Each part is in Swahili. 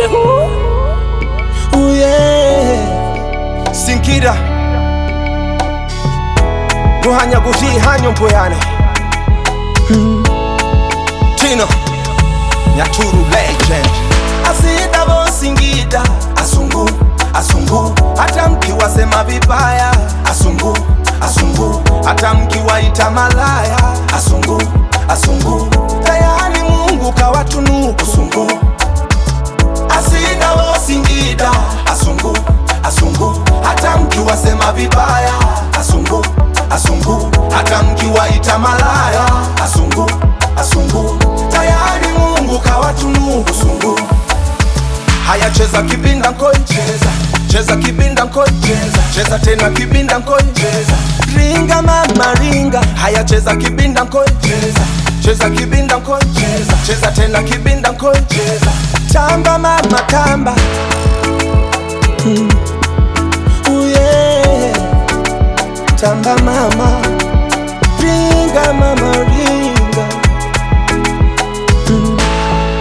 Ooh, yeah. sinkira guhanya guhihanya mbuyane tino nyaturu legend asida bosingida asungu asungu hata mkiwasema vibaya asungu asungu hata mkiwaita malaya asungu asungu tayari mungu kawatunuku sungu asida wosingida asungu asungu hata mkiwasema vibaya asungu asungu hata mkiwaita malaya asungu asungu tayari mungu kawatunuku sungu haya cheza kibinda nkoi cheza cheza kibinda nkoi cheza cheza tena kibinda nkoi cheza ringa mama ringa haya cheza kibinda nkoi cheza cheza kibinda nkoi cheza cheza tena kibinda nkoi cheza tamba mama tamba Ooh, yeah. Tamba mama, ringa mama, ringa. Mm.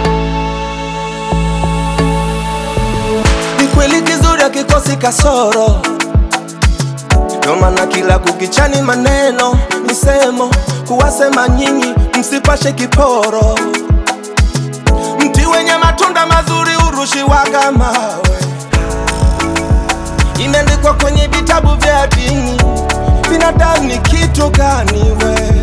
Ni kweli kizuri akikosi kasoro, ndo maana kila kukichani maneno misemo kuwasema nyinyi msipashe kiporo. Mti wenye matunda mazuri urushiwaga mawe imeandikwa kwenye vitabu vya dini. Binadamu ni kitu gani we?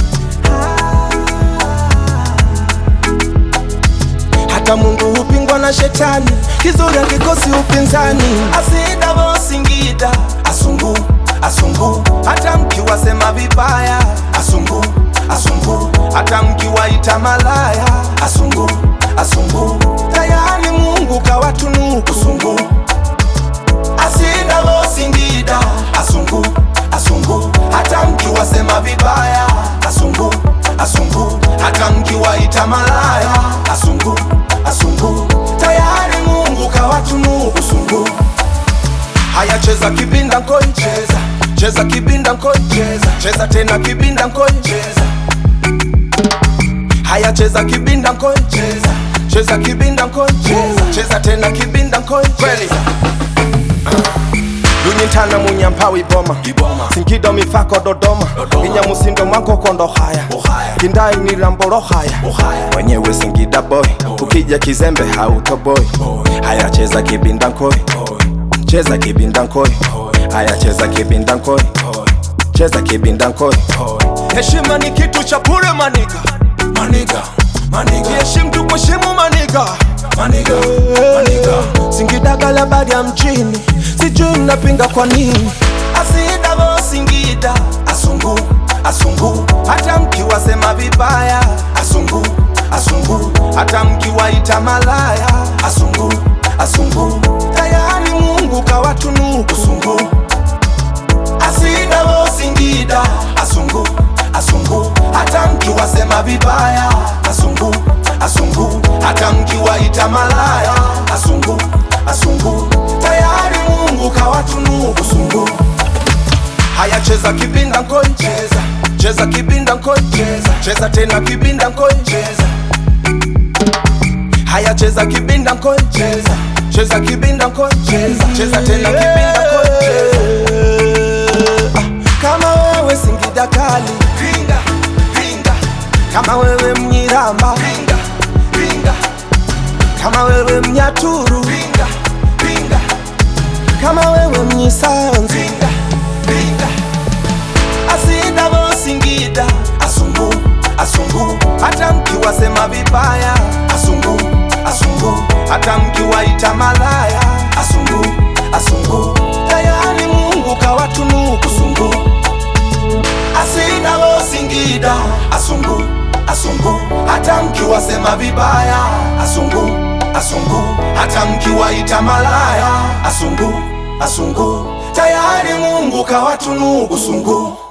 Hata Mungu hupingwa na shetani, kizuri hakikosi upinzani. Asida bosingida asungu asungu, hata mkiwasema vibaya asungu asungu, hata mkiwaita malaya asungu asungu, tayari Mungu kawatunuku sungu asida bosingida asungu asungu hata mkiwasema vibaya asungu asungu hata mkiwaita malaya asungu asungu tayari mungu kawatunuku sungu haya cheza kibinda nkoi cheza cheza kibinda nkoi cheza cheza tena kibinda nkoi cheza haya cheza kibinda nkoi cheza cheza kibinda nkoi cheza cheza tena kibinda nkoi kweli lunyintana munyampawi boma sinkido mifako dodoma inyamusindo mwankokondo haya kindai ni ramboro haya mwenyewe singida boy ukija kizembe hautoboi haya cheza kibinda nkoi cheza kibinda nkoi haya cheza kibinda nkoi cheza kibinda nkoi heshima ni kitu cha bure maniga maniga maniga heshimu tukuheshimu maniga maniga maniga singidagala badi ya mjini sijui mnapinga kwa nini asida bosingida asungu asungu hata mkiwasema vibaya asungu asungu hata mkiwaita malaya asungu asungu tayari mungu kawatunuku sungu asida bosingida asungu asungu hata mkiwasema vibaya asungu asungu hata mkiwaita malaya asungu asungu tayari mungu kawatunuku sungu haya cheza kibinda nkoi cheza cheza kibinda nkoi cheza cheza tena kibinda nkoi cheza haya cheza kibinda nkoi cheza cheza kibinda nkoi cheza cheza tena kibinda nkoi cheza kama wewe singida kali ringa ringa kama wewe mnyiramba ringa ringa kama wewe mnyaturu ringa ringa kama wewe mnyisanzu ringa ringa asida bosingida asungu asungu hata mkiwasema vibaya asungu asungu hata mkiwaita malaya asungu asungu tayari mungu kawatunuku sungu asida bosingida asungu asungu hata mkiwasema vibaya asungu asungu hata mkiwaita malaya asungu asungu tayari mungu kawatunuku sungu